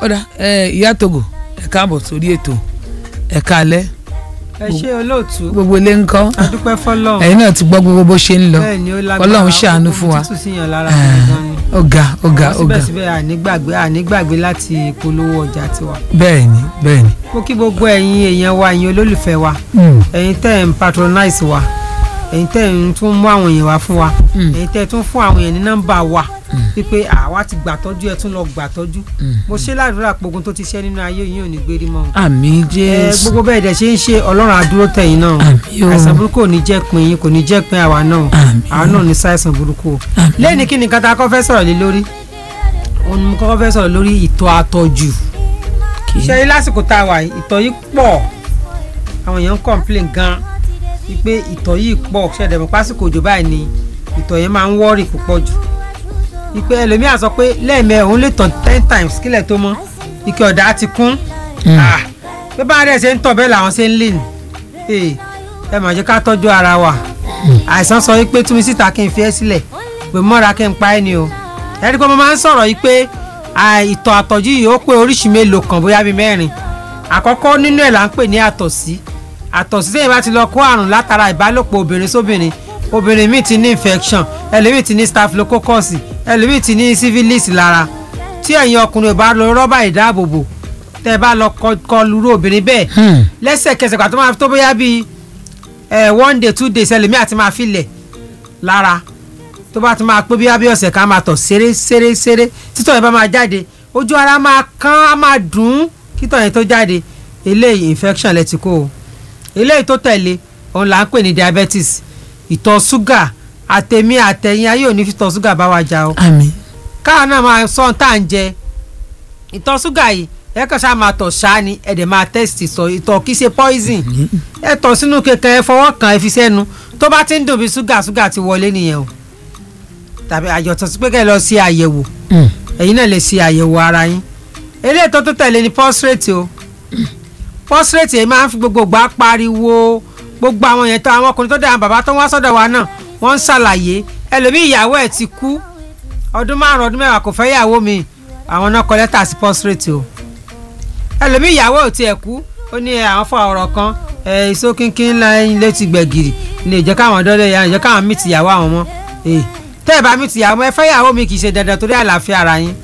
ọ̀dà ẹ ìyá togo ẹ káàbọ̀ sórí ètò ẹ káalẹ́ ẹ ṣe olóòtú gbogbo ilé ń kọ́ adúpẹ́ fọlọ́run ẹ̀yin náà ti gbọ́ gbogbo bó ṣe ń lọ bẹ́ẹ̀ ni ó lágbára Ọlọ́run ṣàánú fún wa títù síyàn lára gan ni ọ̀gá ọ̀gá Wọ́n ọ̀gá síbẹ̀síbẹ̀ ànígbàgbé ànígbàgbé láti polówó ọjà tiwa bẹ́ẹ̀ ni bẹ́ẹ̀ ni. mo kí gbogbo ẹ̀yin èèyàn wa ẹ̀yin olólùfẹ́ wa Mm. ẹ̀yin tẹ́ ẹ̀ ń patronize wa ẹ̀yin tẹ́ ẹ̀ ń tún mú àwọn èèyàn wá fún wa Mm. ẹ̀yin tẹ́ ẹ̀ tún fún àwọn èèyàn ní nọ́mbà wa wípé àwa ti gbàtọ́jú ẹ̀ tún lọ gbàtọ́jú mo ṣe ládùúrà pogun tó ti ṣẹ́ nínú ayé yìí ò ní gbérí mọ́ o. àmì ẹ jésù gbogbo bẹ́ẹ̀ dẹ̀ ṣe ń ṣe ọlọ́run àdúró tẹ̀yìn náà àmì o àìsàn burúkú ò ní jẹ́ pin yín kò ní jẹ́ pin àwa náà àmì àwa náà ní ṣàìsàn burúkú o àmì lẹ́ni kí ni nǹkan tá a kọ́ fẹ́ sọ̀rọ̀ lé lórí òun ni mo kọ́kọ́ fẹ́ sọ̀rọ̀ lórí ìtọ̀ àtọ̀jù kì í ṣe rí lásìkò tá a wà yìí ìtọ̀ yìí pọ̀ àwọn èèyàn ń complain gan wípé ìtọ̀ yìí pọ̀ ṣẹ̀dẹ̀mọ̀ pásìkò òjò báyìí ni ìtọ̀ yẹn máa ń wọ́ọ̀rì púpọ̀ jù wípé ẹlòmíà sọ pé lẹ́ẹ̀mẹ́ òun lè tọ̀ ten times kílẹ̀ tó mọ́ ike ọ̀dà ti kún Mm. Ah, bí bá rẹ̀ ṣe ń tọ̀ bẹ́ẹ̀ làwọn ṣe ń lè nì ẹ mà jẹ́ ká tọ́jú ara wa àìsàn sọ wípé túnmí síta kí n fi ẹ́ sílẹ̀ pé mọ́ra kí n pa ẹ́ ni o ẹ̀rí pé mo máa ń sọ̀rọ̀ yìí pé à, ìtọ̀ àtọ̀jú yìí ó pé oríṣi mélòó kan bóyá bíi mẹ́rin àkọ́kọ́ nínú ẹ̀ là ń pè ní àtọ̀sí àtọ̀sí tẹ́yìn bá ti lọ kó àrùn látara ìbálòpọ̀ obìnrin sóbìnrin obìnrin míì ti ní infection ẹlòmíì ti ní staphylococcus ẹlòmíì ti ní syphilis lára tí ẹ̀yin ọkùnrin ò bá lo rọ́bà ìdáàbòbò tẹ́ ẹ bá lọ kọ- kọlu irú obìnrin bẹ́ẹ̀ Hmm. lẹ́sẹ̀kẹsẹ̀ pàtó máa tó bóyá bíi ẹ one day two days ẹlòmíì àti máa filẹ̀ lára tó bá ti máa pé bí abẹ́ ọ̀sẹ̀ kan máa tọ̀ ṣeré ṣeré ṣeré títọ̀ yẹn bá máa jáde ojú ara máa kán á máa dùn ún kítọ̀ yẹn tó jáde eléyìí infection lẹ ti kó o eléyìí tó tẹ̀lé òun là ń pè ní diabetes ìtọ̀ ṣúgà àtẹ̀mí àtẹ̀yìn ayé òní fi tọ̀ ṣúgà bá wa jà o àmì káà náà máa sọ ohun tá à ń jẹ ìtọ̀ ṣúgà yìí ẹ kàn ṣáà máa tọ̀ ṣáá ni ẹ dẹ̀ máa test sọ ìtọ̀ kìí ṣe poison ẹ tọ̀ sínú kẹ̀kẹ́ ẹ fọwọ́ kàn ẹ fi sẹ́nu tó bá ti ń dùn bí ṣúgà ṣúgà ti wọlé nìyẹn o tàbí àjọtọ̀ sí pé kẹ́ ẹ lọ ṣe àyẹ̀wò Mm. ẹ̀yin náà lè ṣe àyẹ̀wò ara yín eléyìí tó tó tẹ̀lé ni prostate o prostate yìí máa ń fi gbogbo gbà pariwo gbogbo àwọn yẹn tó àwọn ọkùnrin tó dẹ̀ àwọn bàbá tó ń wá sọ́dọ̀ wa náà wọ́n ń ṣàlàyé ẹlòmíì ìyàwó ẹ̀ ti kú ọdún márùn ọdún mẹ́wàá kò fẹ́ yàwó mi àwọn náà kọ lẹ́tà sí prostate o ẹlòmíì ìyàwó ò tiẹ̀ kú ó ní ẹ, àwọn fọ ọ̀rọ̀ kan ẹ iṣó kínkín lẹ́yìn létí gbẹ̀gìrì ní ìjẹ́ káwọn dọ́dọ̀ yà ìjẹ́ káwọn mìtì ìyàwó àwọn mọ́ ẹ tẹ́ ẹ bá mìtì ìyàwó ẹ fẹ́ yàwó mi kì í ṣe dandan torí àlàáfíà ara yín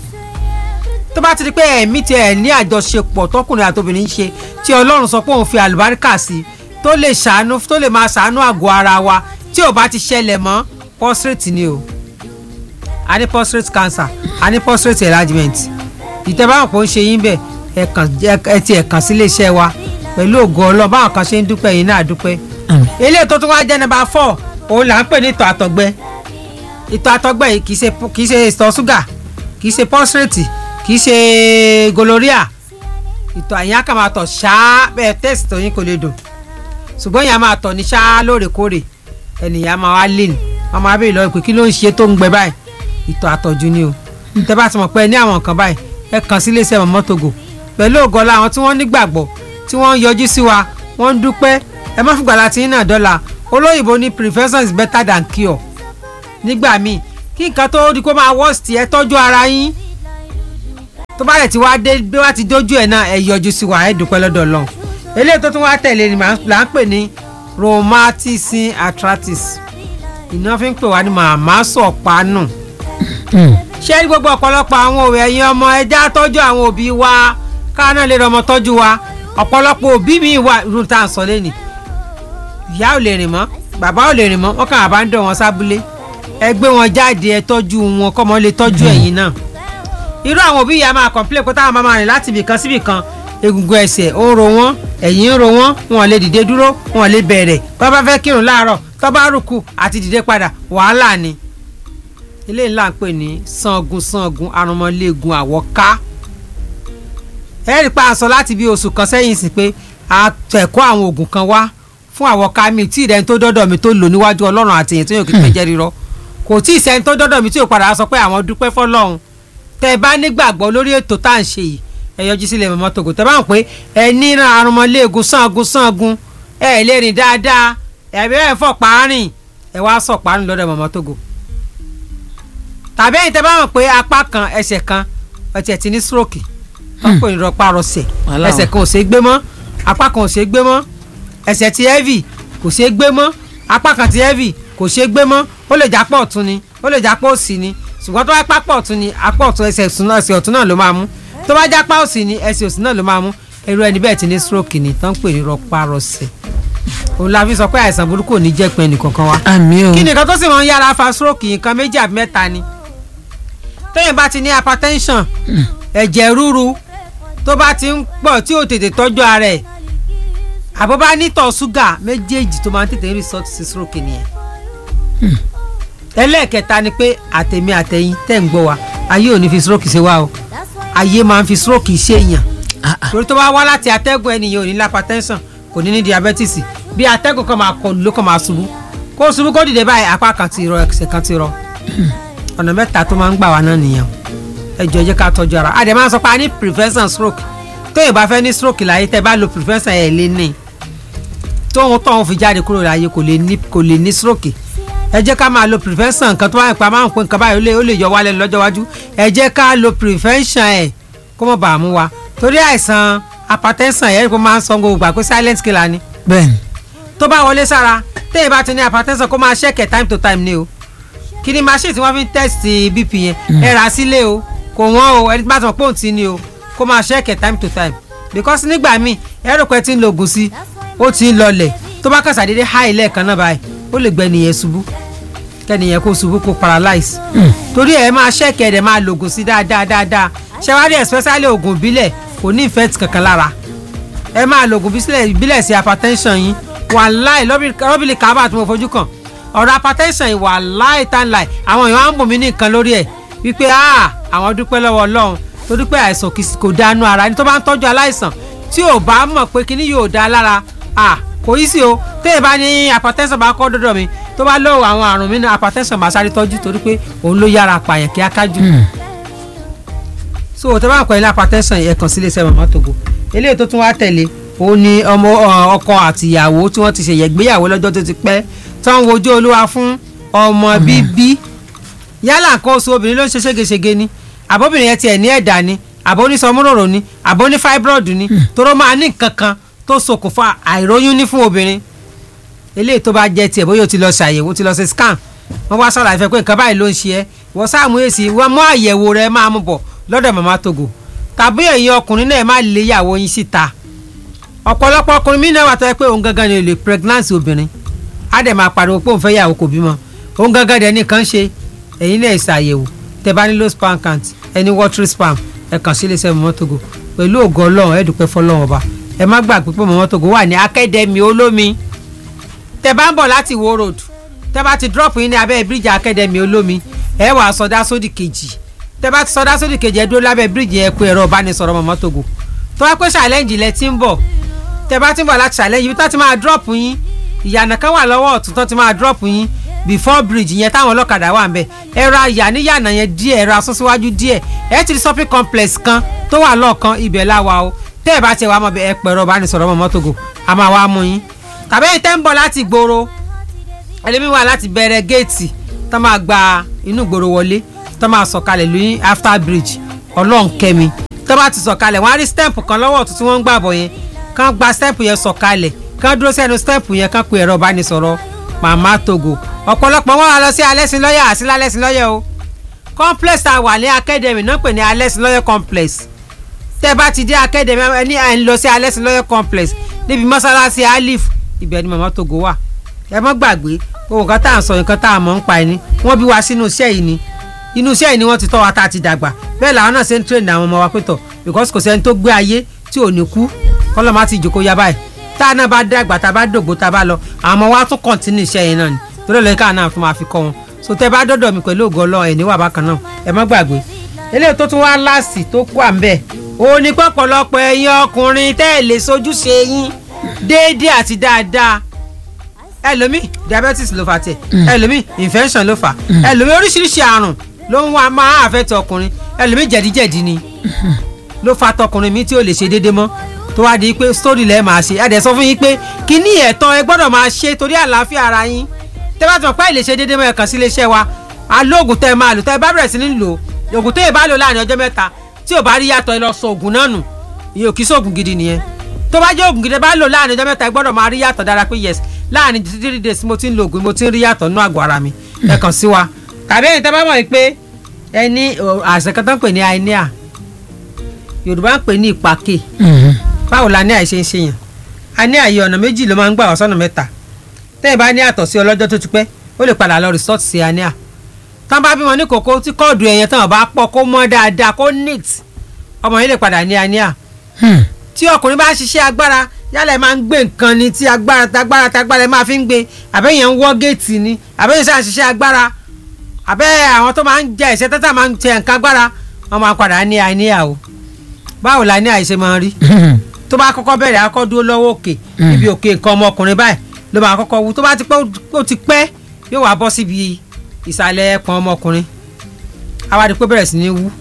tó bá ti di pé ẹ̀mí ti ẹ̀ ní àjọṣepọ̀ tọkùnrin àtobìnrin ń ṣe tí ọlọ́run sọ pé òun fi àlùbáríkà sí tó lè ṣàánú tó lè máa ṣàánú àgọ́ ara wa tí ò bá ti ṣẹlẹ̀ mọ́ prostate ni o a ní prostate cancer a ní prostate enlargement ìtẹ́báwọn kò ń ṣe yín bẹ́ẹ̀ ẹ kàn ẹ ti ẹ̀ kàn sí iléeṣẹ́ wa pẹ̀lú ògo ọlọ́run báwọn kan ṣe ń dúpẹ́ yín náà dúpẹ́ àmì eléyìí tó tún wá jẹ́ nọ́mbà four òun là ń pè ní ìtọ̀ àtọ̀gbẹ ìtọ̀ àtọ̀gbẹ yìí kì í ṣe kì í ṣe ìtọ̀ ṣúgà kì í ṣe prostate kì í ṣe gonorrhea ìtọ̀ àyìn á kàn máa tọ̀ ṣáá bẹ́ẹ̀ test tó yín kò lè dùn ṣùgbọ́n yẹn á máa tọ̀ ní ṣáá lóòrèkóòrè ẹnìyàn máa wá lè ní wọ́n máa béèrè lọ́wọ́ pé kí ló ń ṣe tó ń gbẹ báyìí ìtọ̀ àtọ̀jú ni o tẹ́ bá ti mọ̀ pé ẹ ní àwọn nǹkan báyìí ẹ kàn sí iléeṣẹ́ mọ̀mọ́ Togo pẹ̀lú ògọ́lá àwọn tí wọ́n nígbàgbọ́ tí wọ́n ń yọjú sí wa wọ́n ń dúpẹ́ ẹ má fìgbà láti yín náà dọ́là olóyìnbó ní prevention is better than cure nígbà míì kí nǹkan tó di kó máa worst ẹ tọ́jú ara yín tó bá rẹ̀ ti wá dé bí wá ti dójú ẹ̀ náà ẹ yọjú sí wa ẹ dúpẹ́ lọ́dọ̀ Ọlọ́run eléyìí tó tún wá tẹ̀lé ni màá- là ń pè ní rheumatism arthritis ìná fi ń pè wá ní màmá sọ̀pánù Mm. ṣé ní gbogbo ọ̀pọ̀lọpọ̀ àwọn òwe ẹ̀yin ọmọ ẹja tọ́jú àwọn òbí wa káà náà lè rọmọ tọ́jú wa ọ̀pọ̀lọpọ̀ òbí mi wà irú tá à ń sọ lẹ́nìí ìyá ò lè rìn mọ́ bàbá ò lè rìn mọ́ wọ́n kàn àbá ń dọ̀ wọn sábúlé ẹ gbé wọn jáde ẹ tọ́jú wọn kọ́mọ lè tọ́jú ẹ̀yin náà irú àwọn òbí yà máa complain pé táwọn máa máa rìn láti ibìkan sí ibìkan egungun ẹsẹ̀ ó ń ro wọ́n ẹ̀yìn ń ro wọ́n wọn lè dìde dúró wọn lè bẹ̀rẹ̀ bá bá fẹ́ kírun láàárọ̀ tó bá rùkù àti dìde padà wàhálà ni ilé ńlá ń pè ní sangun sangun arúmọléegun àwọ̀ká ẹ rí i pa àṣọ láti bí oṣù kan sẹ́yìn sí pé a tẹ̀kọ́ àwọn oògùn kan wá fún àwọ̀ká mi tí ìrẹ́ni tó dọ́dọ̀ mi tó lò níwájú ọlọ́run àti èyàn tó yàn kí pé jẹ́ rírọ́ kò tí ì sẹ́ni tó dọ́dọ̀ mi tí ò padà sọ pé àwọn dúpẹ́ fọlọ́run tẹ́ ẹ bá nígbàgbọ́ lórí ètò tá à ń ṣe yìí ẹ yọjú sílẹ̀ mọ́mọ́ Togo tẹ́ bá mọ̀ pé ẹ ní arúmọléegun sangun sangun ẹ lè rìn dáadáa ẹ bẹ́ẹ̀ fọ̀ pààrìn ẹ wá sọ̀ pààrìn lọ́dọ̀ mọ́mọ́ Togo tàbí ẹ̀yin tẹ́ bá mọ̀ pé apá kan ẹsẹ̀ kan ọtí ẹ̀ ti ní stroke wọ́n pè ní rọpárọsẹ̀ Wàhálà ẹsẹ̀ kan ò ṣeé gbé mọ́ apá kan ò ṣeé gbé mọ́ ẹsẹ̀ ti heavy kò ṣeé gbé mọ́ apá kan ti heavy kò ṣeé gbé mọ́ ó lè jápọ̀ ọ̀tún ni ó lè jápọ̀ òsì ni ṣùgbọ́n tó bá pápọ̀ ọ̀tún ni apá ọ̀tún ẹsẹ̀ ọ̀tún náà ẹsẹ̀ ọ̀tún náà ló máa mú tó bá jápá òsì ni ẹsẹ̀ òsì náà ló máa mú irú ẹni bẹ́ẹ̀ ti ní stroke ni tó ń pè ní rọpárọsẹ̀ òun la fi sọ pé àìsàn burúkú ò ní jẹ́ pé ẹnìkankan wa àmì o kí nìkan tó sì máa ń yára fa stroke nǹkan méjì àbí mẹ́ta ni téèyàn bá ti ní hypertension ẹ̀jẹ̀ ríru tó bá ti ń pọ̀ tí ò tètè tọ́jú ara ẹ̀ àbọ̀ bá nítọ̀ ṣúgà méjèèjì tó máa ń tètè resort sí stroke nìyẹn ẹlẹ́ẹ̀kẹta ni pé àtẹ̀mí àtẹ̀yìn tẹ̀ ń gbọ́ wa ayé ò ní fi stroke ṣe wá o ayé máa ń fi stroke ṣe èèyàn Ah, ah. torí tó bá wá láti atẹ́gùn ẹnìyàn ò ní hypertension kò ní ní diabetes bí atẹ́gùn kan máa kọlù ló kàn máa ṣubú kó ṣubú kó dìde báyìí apá kan ti rọ ẹsẹ̀ kan ti rọ ọ̀nà mẹ́ta tó máa ń gbà wá náà nìyẹn ẹ jọ̀ọ́ ẹ jẹ́ ká tọ́jú ara a dẹ̀ máa ń sọ pé a ní prevention stroke tóyìn bá fẹ́ ní stroke láyé tẹ́ bá lo prevention ẹ̀ lé ní tóun tóun fi jáde kúrò láyé kò lè ní kò lè ní stroke ẹ jẹ́ ká máa lo prevention nǹkan tó bá ń pa máa ń pín nǹkan báyìí ó lè ó lè yọ wálẹ̀ lọ́jọ́ iwájú ẹ jẹ́ ká lo prevention ẹ̀ kó mọ̀ bàá mú wa torí àìsàn hypertension ẹ̀ kó máa ń sọ gbogbo gbà pé silent killer ni bẹ́ẹ̀ni tó bá wọlé sára téèyàn bá ti ní hypertension kó máa ṣẹ́kẹ̀ time to time ni o kí ni machine tí wọ́n fi ń test bp yẹn ẹ rà sílé o kò wọ́n o ẹni tí bá tàn pé òun ti ní o kó máa ṣẹ́kẹ̀ time to time because nígbà míì ẹ rò pé tí ń lo oògùn sí ó ti ń lọlẹ̀ tó bá kàn sàdédé high lẹ́ẹ̀kan náà báyìí ó lè gbẹ nìyẹn ṣubú kẹ́nìyẹn kó ṣubú kó paralyze torí ẹ máa ṣẹ́kẹ̀ ẹ̀ dẹ̀ máa lo oògùn sí dáadáa dáadáa ṣẹ́wádìí especially oògùn ìbílẹ̀ kò ní effect kankan lára ẹ máa lo oògùn bísílẹ̀ ìbílẹ̀ sí hypertension yín wàláì lọ́bìlì kábà tí mo fojú kàn ọ̀rọ̀ hypertension yìí wàláì tán láì àwọn èèyàn á ń bò mí ní nǹkan lórí ẹ̀ wípé ah àwọn dúpẹ́ lọ́wọ́ ọlọ́run tó dúpẹ́ àìsàn kì í- kò dánú ara ẹni tó bá ń tọ́jú aláìsàn tí ò bá mọ̀ pé kíní yóò dá lára ah kò yí sí o téè bá ní hypertension bá kọ́ dọ́dọ̀ mi tó bá lọ́wọ́ àwọn àrùn mi ní hypertension máa sáré tọ́jú torí pé òun ló yára pààyàn kíáká jù so tẹ bá ń pẹ̀lú hypertension yẹn kàn sí iléeṣẹ́ mama togo eléyìí tó tún wá tẹ̀lé òun ni ọmọ ọ, ọkọ àtìyàwó tí wọ́n ti ṣe yẹ̀gbéyàwó lọ́jọ́ tó ti pẹ́ tó ń wojú olúwa fún ọmọ bíbí yálà nǹkan oṣù obìnrin ló ń ṣe ségesège ni àbóbìnrin yẹn tiẹ̀ ní ẹ̀dà ni àbó ní sọmúròrò ni àbó ní fibroid ni toró máa ní nǹkan kan tó ṣokùnfà àìróyún ní fún obìnrin eléyìí tó bá jẹ́ tiẹ̀ bóyá o ti lọ ṣàyẹ̀wò o ti lọ ṣe scan wọ́n wá sọ̀rọ̀ àìfẹ́ pé nǹkan báyìí ló ń ṣe ẹ́ wọ́n sáàmù èsì wọ́n mú àyẹ̀wò rẹ̀ máa mú bọ̀ lọ́dọ̀ màmá togo tàbí ẹ̀yin ọkùnrin náà má lè yàwó yín síta ọ̀pọ̀lọpọ̀ ọkùnrin mí náà wà tó yẹ pé òun gangan ni olè pregnancy obìnrin á dẹ̀ máa pariwo pé òun fẹ́ yàwó kò bímọ òun gangan dẹ̀ nìkan ṣe ẹ̀yin náà ṣàyẹ̀wò tẹ bá ní low sperm count ẹni watery sperm ẹ kàn sí iléeṣẹ́ màmá togo pẹ̀lú ògo ọlọ́run ẹ dúpẹ́ fọlọ́run ọba ẹ má gbàgbé pé màmá togo wà ní akademi olómi tẹ bá ń bọ̀ láti wo road tẹ bá ti drop yín ní abẹ́ bíríìjì akademi olómi ẹ wà sọdá sódì kejì tẹ bá ti sọdá sódì kejì ẹ dúró lábẹ́ bíríìjì ẹ pé ẹ̀rọ ìbánisọ̀rọ̀ màmá togo tó wá pé challenge lẹ ti ń bọ̀ tẹ bá ti ń bọ̀ láti challenge ibi tó ti máa drop yín ìyànà kan wà lọ́wọ́ ọ̀tún tó ti máa drop yín before bridge yẹn táwọn ọlọ́kadà wà ń bẹ̀ ẹ ra ìyà níyànà yẹn díẹ̀ ẹ ra sún síwájú díẹ̀ ẹ ti rí shopping complex kan tó wà lọ́ọ̀kan ibẹ̀ láwa o tẹ́ ẹ bá ti wà mọ̀ bẹ́ẹ̀ ẹ pẹ̀rọ ìbánisọ̀rọ̀ màmá togo a máa wá mú yín tàbí ẹ̀yin tẹ́ ń bọ̀ láti gbòòrò ẹlẹ́mi wà láti bẹ̀rẹ̀ géètì tó máa gba inú ìgboro wọlé tó máa sọ̀kalẹ̀ lóyún after bridge ọlọ́nkẹ́mi tó bá ti sọ̀kalẹ̀ wọ́n á rí stamp kan lọ́wọ́ ọ̀tún tí wọ́n ń gbà bọ̀ yẹn kán gba stamp yẹn sọ̀kalẹ̀ kán dúró sí ẹnu stamp yẹn kán pe ẹ̀rọ ìbánisọ̀rọ̀ màmá togo ọ̀pọ̀lọpọ̀ wọn wá lọ sí alẹ́sìn lọ́yẹ̀ àti lálẹ́sìn lọ́yẹ̀ o complex tá a wà ní academy náà pè ní alẹ́sìn lọ́yẹ̀ complex tẹ́ bá ti dé academy ẹni à ń lọ sí alẹ́sìn lọ́yẹ̀ complex níbi mọ́sálásí alif ibẹ̀ ni màmá togo wà ẹ mọ́ gbàgbé ohun kan tá à ń sọ nǹkan tá à mọ̀ ń pa ẹni wọ́n bí wa sínú iṣẹ́ yìí ni inú iṣẹ́ yìí ni wọ́n ti tọ́ wa tá a ti dàgbà bẹ́ẹ̀ làwọn náà ṣe ń train àwọn ọmọ wa pé tọ̀ because kò sẹ́ni tó gbé ayé tí ò ní kú kọ́lọ́ má ti jòkó ya báyìí tá a náà bá dàgbà tá a bá dògbò tá a bá lọ àwọn ọmọ wa tún continue iṣẹ́ yẹn náà ni torí ẹ̀ lóye káà náà tún máa fi kọ́ wọn so tẹ́ bá dọ́dọ̀ mi pẹ̀lú ògo Ọlọ́run ẹ̀ níwà bákan náà ẹ má gbàgbé eléyìí tó tún wá láàsì tó kú à ń bẹ̀ òun ni pọ̀pọ̀lọpọ̀ ẹ̀yin ọkùnrin tẹ́ ẹ̀ lè sojúṣe yín déédéé àti dáadáa ẹlòmíì diabetes ló fà tiẹ̀ ẹlòmíì infection ló fà ẹlòmíì oríṣiríṣi àrùn ló ń wá máa àfẹ́tọ̀ ọkùnrin ẹlòmíì jẹ̀díjẹ̀dí ni ló fa tọkùnrin mi tí ò lè ṣe déédéé mọ́ tó wá di pé story lẹ́ẹ̀ máa ṣe ẹ̀dẹ̀ sọ fún yín pé kíní ẹ̀tọ́ ẹ gbọ́dọ̀ máa ṣe torí àlàáfíà ara yín tẹ́ bá ti mọ̀ pé ẹ lè ṣe déédéé mọ́ ẹ kàn sí iléeṣẹ́ wa alóògùn tẹ́ ẹ máa lò tẹ́ ẹ bá bẹ̀rẹ̀ sí ní lò ògùn tẹ́ ẹ bá lò láàrin ọjọ́ mẹ́ta tí ò bá rí yàtọ̀ ẹ lọ sọ oògùn náà nù ìyẹn ò kí sóògùn gidi nìyẹn tó bá jẹ́ oògùn gidi bá lò láàrin ọjọ́ mẹ́ta ẹ gbọ́dọ̀ máa rí yàtọ̀ dára pé yes láàrin three days mo ti ń lo oògùn mo ti ń rí yàtọ̀ nínú àgọ́ ara mi ẹ kàn sí wa tàbí ẹ̀yin tẹ́ bá mọ̀ pé ẹ ní àìsàn kan tó ń pè ní anemia Yorùbá ń pè ní ìpàkè báwo la ní àìṣe ń ṣe yàn a ní àyè ọ̀nà méjì ló máa ń gbà wá sọ́nà mẹ́ta tẹ́yìn bá ní àtọ̀ sí ọlọ́jọ́ tó ti pẹ́ ó lè padà lọ resort sí anemia tán bá bímọ ní kòkó tí kóòdù ẹ̀yẹn tán bá pọ̀ kó mọ́ dáadáa kó neat ọmọ yìí lè padà ní anemia tí ọkùnrin bá ń ṣiṣẹ́ agbára yálà ẹ máa ń gbé nǹkan ni tí agbára tagbára tagbára ẹ máa fi ń gbé àbẹ́yẹn ń wọ́ géètì ni àbẹ́yẹn sáà ṣiṣẹ́ agbára àbẹ́ àwọn tó máa ń jẹ ìṣẹ́ tẹ́tà máa ń tẹ nǹkan agbára wọ́n máa padà ní anemia o báwo la ní àìṣe máa rí tó bá kọ́kọ́ bẹ̀rẹ̀ akọ́ dúró lọ́wọ́ òkè níbi òkè nǹkan ọmọkùnrin báyìí ló máa kọ́kọ́ wú tó bá ti pẹ́ ó ti pẹ́ yóò wá bọ́ síbi ìsàlẹ̀ ẹ̀pọ̀n ọmọkùnrin àwádìí pé bẹ̀rẹ̀ sí ní wú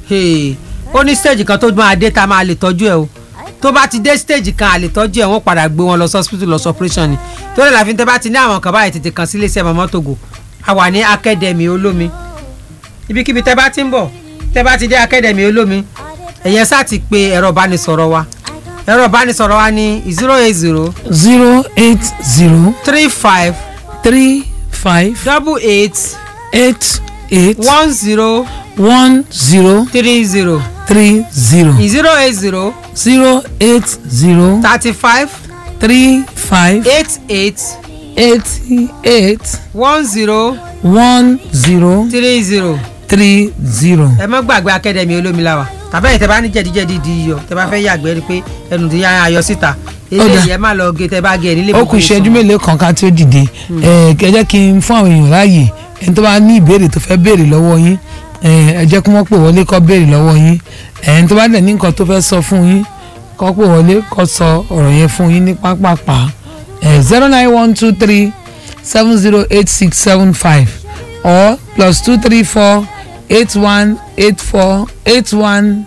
ó ní stage kan tó máa dé tá a máa lè tọ́jú ẹ̀ o tó bá ti dé stage kan a lè tọ́jú ẹ̀ wọ́n padà gbé wọn lọ sí hospital lọ sí operation ni tó lè láfi tẹ́ bá ti ní àwọn kan báyìí tètè kan sí iléeṣẹ́ Mama Togo a wà ní academy olómi ibikíbi tẹ́ bá ti ń bọ̀ tẹ́ bá ti dé academy olómi ẹ̀yẹn sá ti pe ẹ̀rọ ìbánisọ̀rọ̀ wa ẹ̀rọ ìbánisọ̀rọ̀ wa ní zero eight zero zero eight zero three five three five double eight eight eight one zero one zero three zero three zero zero eight zero zero eight zero thirty five three five eight eight eighty eight one zero one zero three zero three zero. ẹ má gbàgbé akademi olómiláwa tàbí ẹ̀yin tẹ́ bá ní jẹ̀díjẹ̀dí di iyọ̀ tẹ́ bá fẹ́ yàgbẹ́ rí pé ẹnu ti yára ayọ̀ síta eléyìí ẹ má lọ gé tẹ́ bá gé ẹ nílé ó kù ìṣẹ́jú mélòó kan ká tí ó dìde ẹ ẹ jẹ́ kí n fún àwọn èèyàn láàyè ẹni tó bá ní ìbéèrè tó fẹ́ béèrè lọ́wọ́ yín ẹ ẹ jẹ́ kí wọ́n pè wọlé kó béèrè lọ́wọ́ yín ẹni tó bá dẹ̀ ní nǹkan tó fẹ́ sọ fún yín kó pè wọlé kó sọ ọ̀rọ̀ yẹn fún yín ní pápápá ẹ zero nine one two three seven zero eight six seven five or plus two three four eight one eight four eight one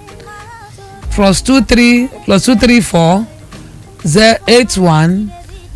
plus two three plus two three four zero eight one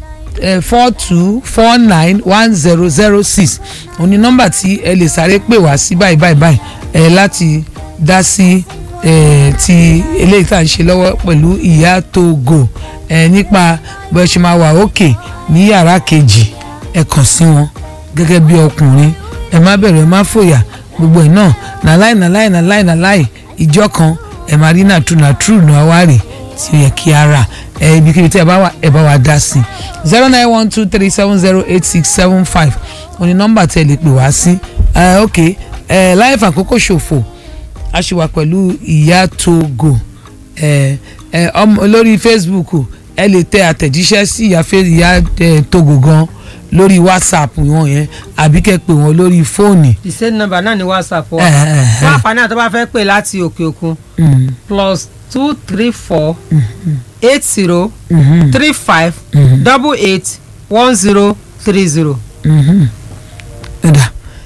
four two four nine one zero zero six òun ni nọ́mbà tí ẹ lè sáré pè wá sí báyìí báyìí báyìí ẹ láti dá sí ẹ ti eléyìí tá à ń ṣe lọ́wọ́ pẹ̀lú ìyá Togo ẹ nípa bó ẹ ṣe máa wà òkè ní yàrá kejì ẹ kàn sí wọn gẹ́gẹ́ bí ọkùnrin ẹ má bẹ̀rù ẹ má fòyà gbogbo ẹ̀ náà nàláì nàláì nàláì nàláì ìjọ kan ẹ máa rí nàtú nàtú nù àwárì tí ó yẹ kí a rà ẹ ibikíbi tí ẹ bá wà ẹ bá wà dá sí zero nine one two three seven zero eight six seven five òní nọ́mbà tí ẹ lè pè wá sí ẹ ok ẹ láì fàkókò ṣòfò a ṣì wà pẹ̀lú ìyá Togo ẹ ẹ ọmọ lórí Facebook ẹ lè tẹ àtẹ̀jíṣẹ́ sí ìyá ìyá Togo gan lórí WhatsApp wọn yẹn àbí kẹ́ pè wọ́n lórí fóònù. the same number náà ni WhatsApp wa Eh, eh, eh. fún àǹfààní àti tó bá fẹ́ pè láti òkè òkun Mm, plus two three four eight zero mhm, three five mhm, double eight one zero three zero. mhm. ẹ̀dà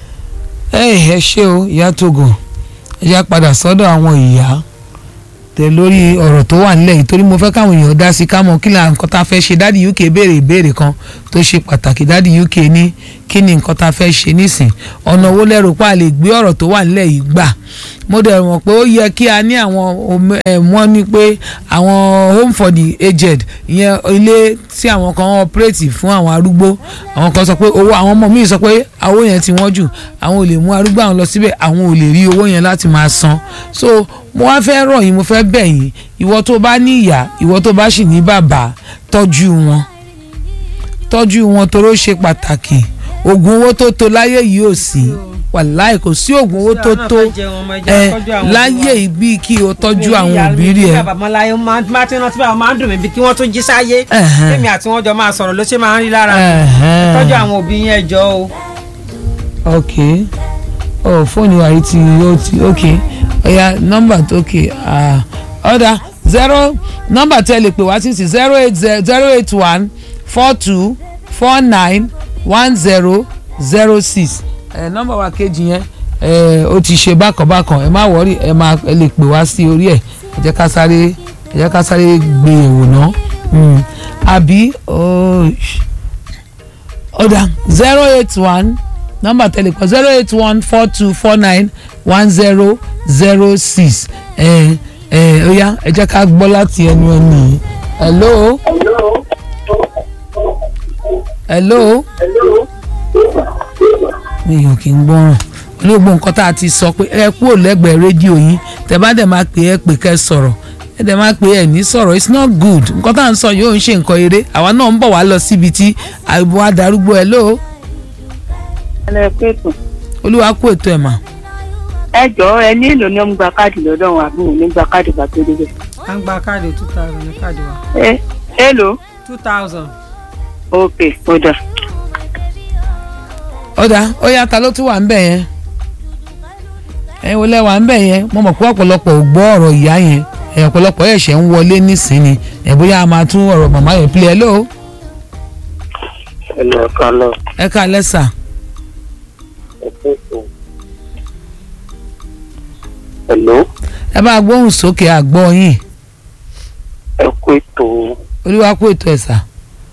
ẹ ẹ ṣé o ìyá Togo ẹ já padà sọ́dọ̀ àwọn ìyá tẹ lórí ọ̀rọ̀ tó wà nílẹ̀ yìí torí mo fẹ́ káwọn èèyàn dá sí ká mọ̀ kí là nǹkan tá a fẹ́ ṣe dáàdi UK béèrè ìbéèrè kan tó ṣe pàtàkì dáàdi UK ní kí ni nǹkan tá a fẹ́ ṣe nísìn ọ̀nà owó lẹ́rù pa lè gbé ọ̀rọ̀ tó wà nílẹ̀ yìí gbà mo dẹ̀ mọ̀ pé ó yẹ kí a ní àwọn ome- ẹ̀, wọ́n ní pé àwọn home for the aged ìyẹn ilé tí àwọn kan operate fún àwọn arúgbó àwọn kan sọ pé owó àwọn ọmọ mi sọ pé owó yẹn ti wọ́n jù àwọn ò lè mú arúgbó àwọn lọ síbẹ̀ àwọn ò lè rí owó yẹn láti máa san so mo wá fẹ́ rọ̀ yín mo fẹ́ bẹ̀ yín ìwọ tó bá ní ìyá ìwọ tó bá sì ní bàbá tọ́jú wọn tọ́jú wọn toró ṣe pàtàkì oògùn owó tó tó láyé yìí ò sí wàláì kò sí oògùn owó tó tó ẹ láyé yìí bíi kí o tọ́jú àwọn òbí rí ẹ. babaláyé máa ti rántí báwọn máa ń dùn mí bí kí wọ́n tún jí sáyé Ẹ̀hẹ́n. tèmi àti wọn jọ máa sọ̀rọ̀ ló ṣe máa ń rí lára mi Ẹ̀hẹ́n. tọ́jú àwọn òbí yẹn jọ o. ok oh fóònù wa yìí ti ó ti ok ọ̀ya nọ́mbà tó ok ah, ọ̀dà zero nọ́mbà tẹ́ lè pè wá sí sí zero eight zero eight one four two four nine one zero zero six ẹ nọ́mbà wa kejì yẹn ẹ ó ti ṣe bákanbákan ẹ má wọrí ẹ má ẹ lè pè wá sí orí ẹ ẹ jẹ́ ká sáré ẹ jẹ́ ká sáré gbé yẹ̀wò náà Mm. àbí oh, sh- ọ̀dà zero eight one nọ́mbà tẹlifon zero eight one four two four nine one zero zero six ẹ ẹ ó yá ẹ jẹ́ ká gbọ́ láti ẹnu ẹni yìí hello hello mi ò kí ń gbọ́ràn olóògbé nǹkan tá a ti sọ pé ẹ kúrò lẹ́gbẹ̀ẹ́ rédíò yín tẹ bá dẹ̀ máa pè é pè kẹ́ sọ̀rọ̀ ẹ dẹ̀ máa pè é ní sọ̀rọ̀ it's not good nǹkan tá à ń sọ yóò ń ṣe nǹkan eré àwa náà ń bọ̀ wá lọ síbi tí àìbò adarúgbó ẹ lóo ẹ pẹ̀tù. olúwa kú ètò ẹ̀ mà ẹ jọ̀ọ́ ẹ ní èlò ní ọmọ gba káàdì lọ́dọ̀ wọn àbí òun ní gba káàdì bá tó débẹ̀. à ń gba káàdì two thousand ní káàdì wa ẹ èlò two thousand. ok ó dà. ọ̀dà ó yá ta ló tún wà ń bẹ̀ yẹn ẹ̀yin wọlé wà ń bẹ̀ yẹn mo mọ̀ pé ọ̀pọ̀lọpọ̀ ò gbọ́ ọ̀rọ̀ ìyá yẹn ẹ̀ ọ̀pọ̀lọpọ̀ ẹ̀ṣẹ̀ ń wọlé nísìnyí ẹ̀ bóyá a máa tún ọ̀rọ̀ màmá yẹn pilẹ̀ lóo ẹnu ọ̀ka lọ ẹ ká lẹ́sà ẹ̀kọ́ ètò. Hello, ẹ bá gbóhùn sókè àgbọ̀ yín ẹ̀kọ́ ètò olúwa kú ètò ẹ̀ sà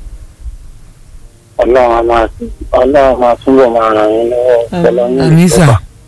ọlọ́run a máa ọlọ́run máa túbọ̀ máa ràn yín lọ́wọ́ ọ̀pọ̀lọ́ ní àmì sà